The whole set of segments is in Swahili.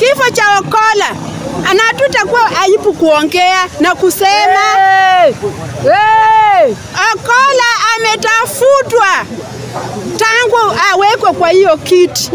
kifo cha Okola na hatutakuwa aibu kuongea na kusema Hey! Hey! Okola ametafutwa tangu awekwe kwa hiyo kiti,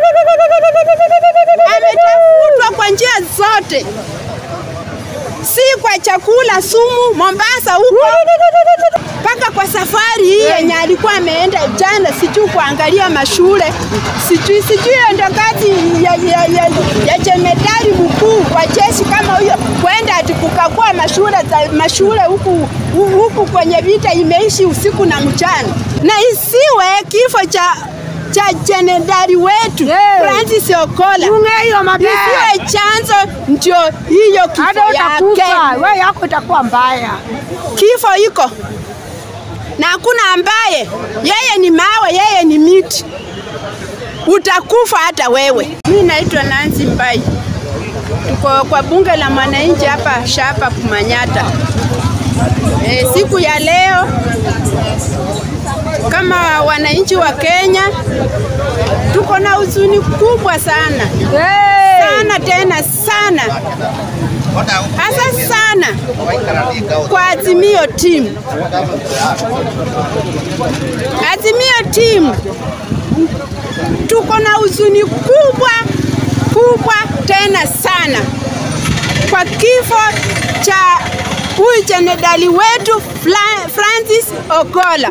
ametafutwa kwa njia zote, si kwa chakula, sumu, Mombasa huko mpaka kwa safari hii yenye alikuwa ameenda jana, sijui kuangalia mashule, sijui sijui hiyo ndo kazi ya, ya, ya, ya jemedari mkuu wa jeshi kama huyo, kwenda ati kukagua mashule za mashule huku hu- huku kwenye vita imeishi usiku na mchana, na isiwe kifo cha cha jenedari wetu Yeah. Francis Okola Unge hiyo mapema. isiwe chanzo ndio hiyo kifo Hata yake utakufa, wewe yako itakuwa mbaya. kifo iko na hakuna ambaye yeye ni mawe, yeye ni miti, utakufa hata wewe. Mi naitwa Nancy Mbai, tuko kwa bunge la mwananchi hapa Shapa Kumanyata. E, siku ya leo kama wananchi wa Kenya tuko na huzuni kubwa sana Hey! sana tena sana hasa sana kwa Azimio timu. Azimio timu tuko na huzuni kubwa kubwa tena sana kwa kifo cha huyu jenedali wetu Fla- Francis Ogola.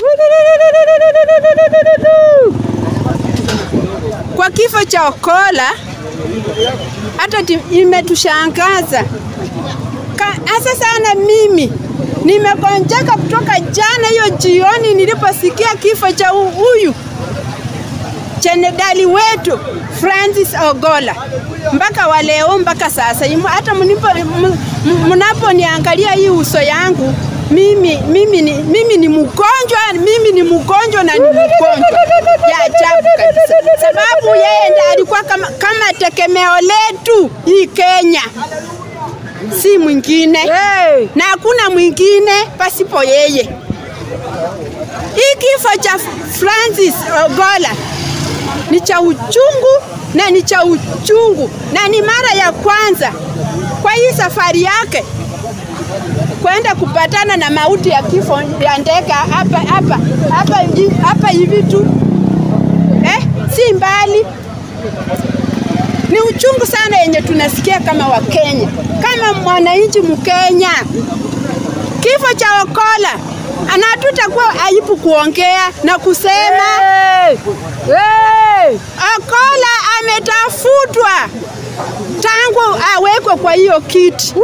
Kwa kifo cha Ogola hata ti- imetushangaza Ka- hasa sana mimi nimegonjeka kutoka jana hiyo jioni niliposikia kifo cha hu- huyu jenedali wetu Francis Ogola mpaka wa leo mpaka sasa Imu- hata mnipo- m- m- mnaponiangalia hii uso yangu mimi, mimi, ni, mimi ni mgonjwa mimi ni mgonjwa na ni mgonjwa ya ajabu kabisa, sababu yeye ndiye alikuwa kama, kama tegemeo letu hii Kenya, si mwingine Hey! na hakuna mwingine pasipo yeye. Hii kifo cha Francis Ogola ni cha uchungu na ni cha uchungu na ni mara ya kwanza kwa hii safari yake kwenda kupatana na mauti ya kifo ya ndege hapa hapa hapa hi- hapa hivi tu eh, si mbali. Ni uchungu sana yenye tunasikia kama Wakenya, kama mwananchi Mkenya, kifo cha Okola na hatutakuwa aibu kuongea na kusema Hey! Hey! Okola ametafutwa tangu awekwe kwa hiyo kiti,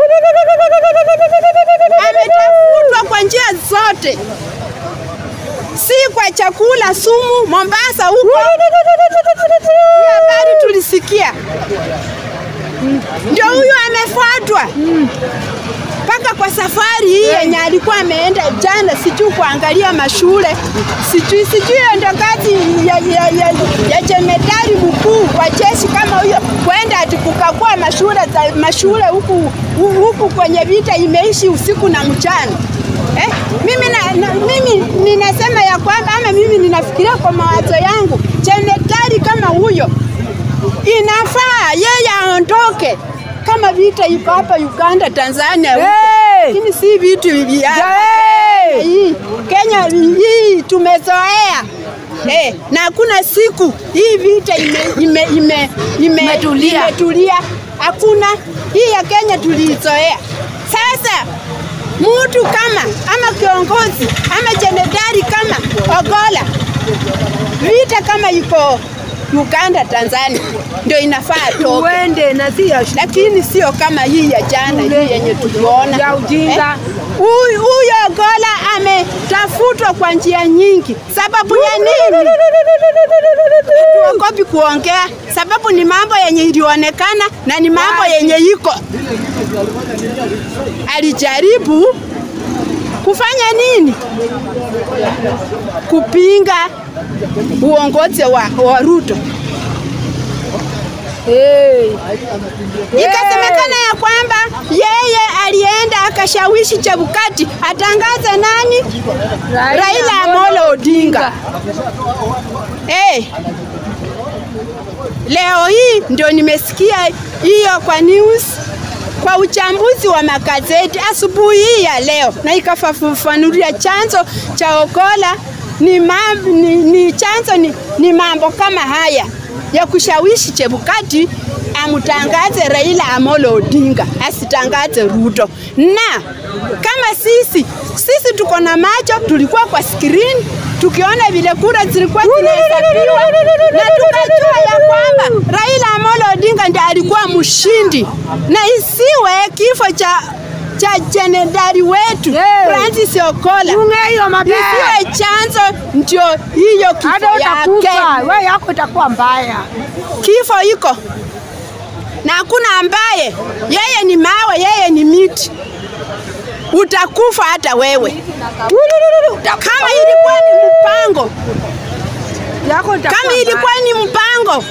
ametafutwa kwa njia zote, si kwa chakula, sumu, Mombasa huko. Hii habari tulisikia, ndio huyo amefuatwa mpaka kwa safari hii yenye alikuwa ameenda jana, sijui kuangalia mashule, sijui sijui hiyo ndo kazi ya, ya, ya, ya jemedari mkuu wa jeshi kama huyo, kwenda ati kukagua mashule za mashule huku hu- huku kwenye vita imeishi usiku na mchana. Eh, mimi, na, na, mimi ninasema ya kwamba ama mimi ninafikiria kwa mawazo yangu, jemedari kama huyo inafaa yeye aondoke kama vita iko hapa Uganda, Tanzania huko. Hey! lakini si vitu vya Hey! hii Kenya hii tumezoea eh, na hakuna siku hii vita ime, ime, ime, ime, Imetulia. imetulia. Hakuna hii ya Kenya tuliizoea. Sasa mtu kama ama kiongozi ama jenedari kama Ogola, vita kama iko Uganda, Tanzania ndio inafaa atoke Uende na si ya lakini sio kama hii ya jana hii yenye tuliona Ya ujinga. Huyu huyo Ogola ametafutwa kwa njia nyingi. Sababu ya nini? Tuogopi kuongea, sababu ni mambo yenye ilionekana na ni mambo yenye iko. Alijaribu kufanya nini? Kupinga uongozi wa, wa Ruto. Hey! Ikasemekana ya kwamba yeye alienda akashawishi Chebukati atangaze nani? Raila Amolo Odinga. Eh. Leo hii ndio nimesikia hiyo kwa news kwa uchambuzi wa magazeti asubuhi hii ya leo, na ikafafanulia chanzo cha Ogolla ni, mam, ni, ni chanzo ni, ni mambo kama haya ya kushawishi Chebukati amtangaze Raila Amolo Odinga asitangaze Ruto. Na kama sisi sisi tuko na macho, tulikuwa kwa skrini tukiona vile kura zilikuwa zinahesabiwa na tukajua ya kwamba Raila Amolo Odinga ndiye alikuwa mshindi, na isiwe kifo cha cha jenedari wetu Hey. Francis Ogolla Unge hiyo mapema. isiwe chanzo ndio hiyo kifo Hata utakufa, yake. wewe yako itakuwa mbaya. Kifo iko na hakuna ambaye yeye ni mawe, yeye ni miti, utakufa hata wewe. Kama ilikuwa ni mpango, Yako itakuwa kama ilikuwa ni mpango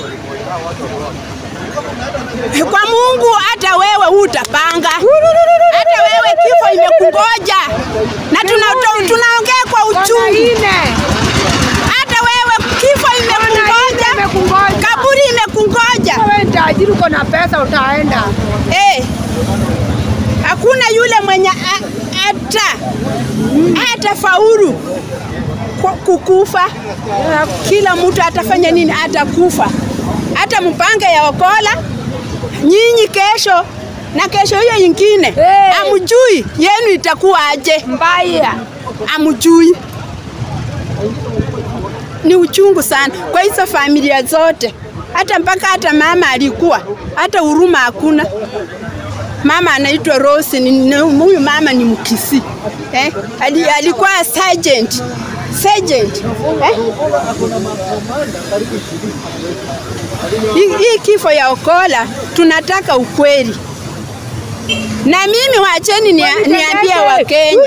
kwa Mungu, hata wewe utapanga, hata wewe kifo imekungoja, na tuna- tunaongea kwa uchungu. Ine. Hata wewe kifo imekungoja, Imekungoja. kaburi imekungoja. Wewe ni tajiri uko na pesa utaenda. Eh, hakuna yule mwenye a- ata hata faulu ku- kukufa. Kila mtu atafanya nini? Atakufa. Hata mpange ya Ogolla, nyinyi kesho na kesho hiyo ingine Eh. amjui yenu itakuwa aje, Mbaya. amjui. Ni uchungu sana kwa hizo familia zote, hata mpaka hata mama alikuwa hata huruma hakuna. Mama anaitwa Rose, ni- ni- huyu mama ni Mkisi eh? Ali, alikuwa sergeant sergeant eh? Hii hii kifo ya Ogolla tunataka ukweli, na mimi wacheni nia, niambie Wakenya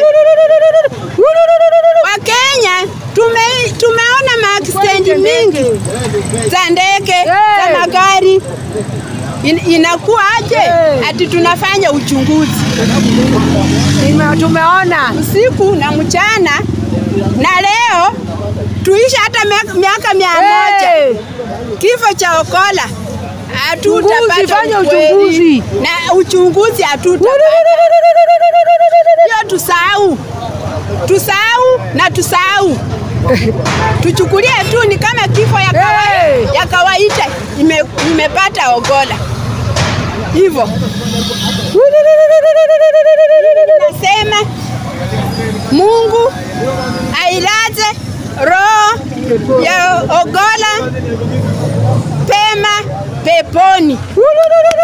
Wakenya tume, tumeona maaksidenti mingi za ndege za magari In, inakuwa aje Eh. ati tunafanya uchunguzi Nime- Tumeona. usiku na mchana, na leo tuisha hata miaka- miaka mia moja Eh. kifo cha Ogolla Uchunguzi, hatutapata fanya ukweli. uchunguzi. na uchunguzi hatutapata. Hiyo tusahau, tusahau na tusahau, tuchukulie tu ni kama kifo ya kawaida, Hey! ya kawaida ime, imepata Ogolla hivyo. Nasema Mungu ailaze roho ya Ogolla pema peponi.